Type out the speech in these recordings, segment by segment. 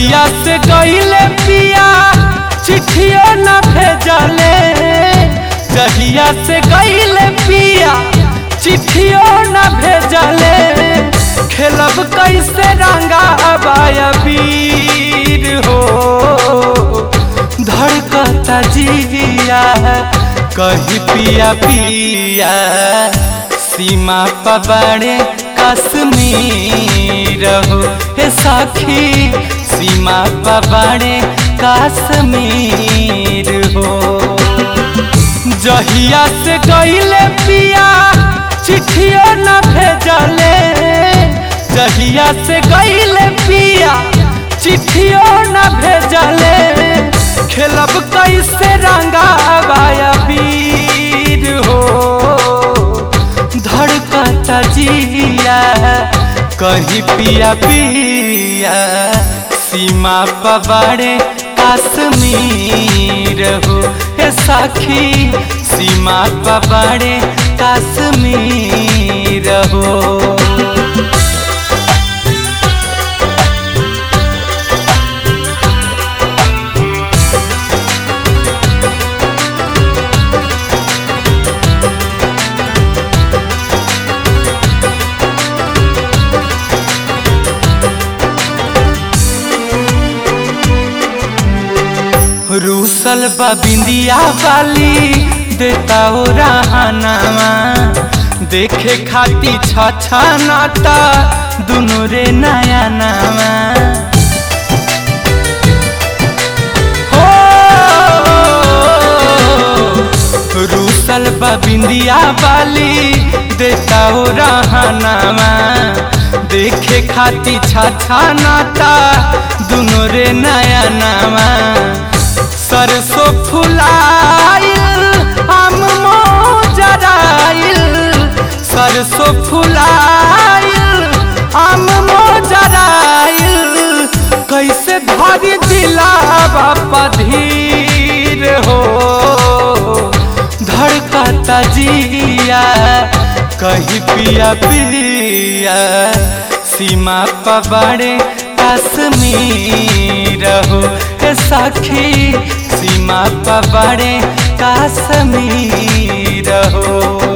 जहिया से गईले पिया चिट्ठियों न भेजले जहिया से गईले पिया चिट्ठियों न भेजले खेलब कैसे रंगा अबाया वीर हो धड़कता जिया कही पिया पिया सीमा पबड़े कश्मीर हो हे साखी सीमा पबड़े कश्मीर हो जहिया से गईले पिया चिट्ठियों न भेजले जहिया से गईले पिया चिट्ठियों न भेजले खेलब कैसे रंगा बाया वीर हो धड़कता जिया कही पिया पिया सीमा पवाड़े कश्मीर हो हे साखी सीमा पवाड़े कश्मीर हो रूसल बा बिंदिया वाली देता ओ रहनावा देखे खाती छछा नाता दुनु रे नया नावा हो रूसल बा बिंदिया वाली देता ओ रहनावा देखे खाती छछा नाता दुनु रे नया नावा सरसों फुलाइल हम मोजराइल सरसों फुलाइल हम मोजराइल कैसे धरी दिलावा पधीर हो धड़कता जिया कही पिया पिया सीमा पबड़े कश्मीर हो हे सखी सीमा पबड़े कश्मीर हो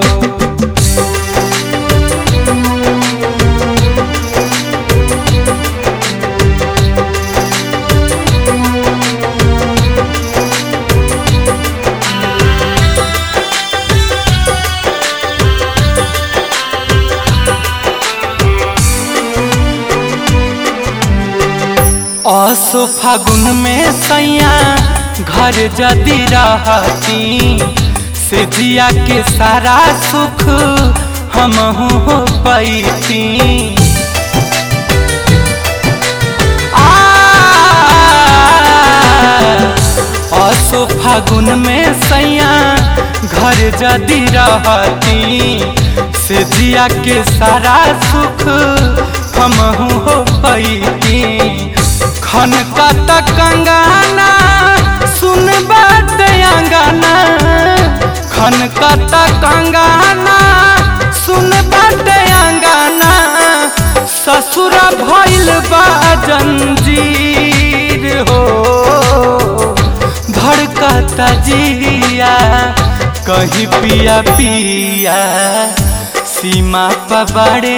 असो फागुन में सैया घर जदी रहती से जिया के सारा सुख हम हो पैती असो फागुन में सैया घर जदी रहती से जिया के सारा सुख हम हो पैती खन कत कंगाना सुन बात अंगाना खन कत कंगाना सुन बात अंगाना ससुर भइल बा जंजीर हो धड़कता जिया कही पिया पिया सीमा पबड़े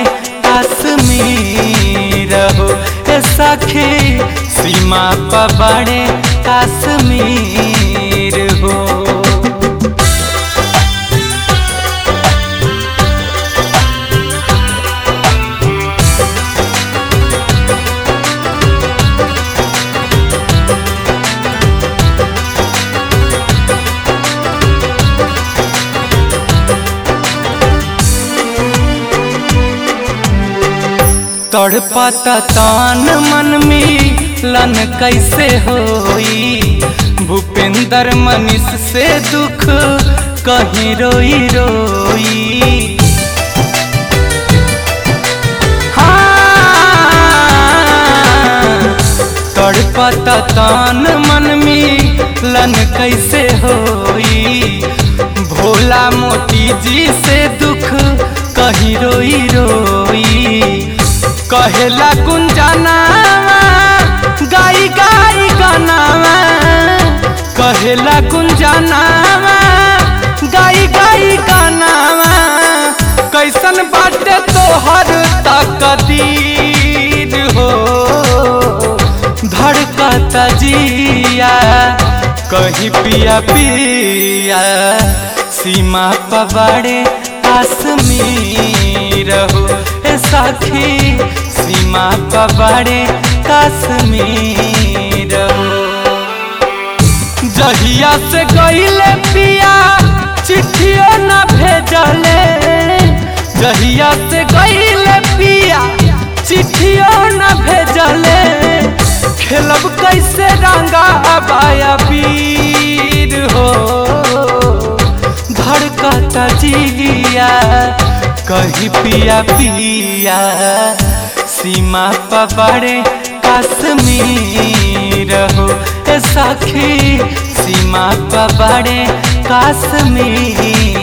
कश्मीर हो सखी सीमा पबड़े कश्मीर हो तड़पता तान मन में लन कैसे होई भूपेंद्र मनीष से दुख कहीं रोई रोई हाँ तड़पता तान मन में लन कैसे होई भोला मोती जी से दुख कहीं रोई रोई कहेला गुंजना गाई कहेला गुंजनावा गाई गाई गानावा कैसन बाटे तोहर तकदीर हो धड़कता जिया कहीं पिया पिया सीमा पवाड़े कश्मीर हो ए सखी सीमा पवाड़े कश्मीर हो जहिया से गईले पिया चिट्ठियों न भेजले जहिया से गईले पिया चिट्ठियों न भेजले खेलब कैसे रंगा बाया वीर हो धड़कता जिया कहीं पिया पिया सीमा पवाड़े कश्मीर हो ए सखी सीमा पवाड़े कश्मीर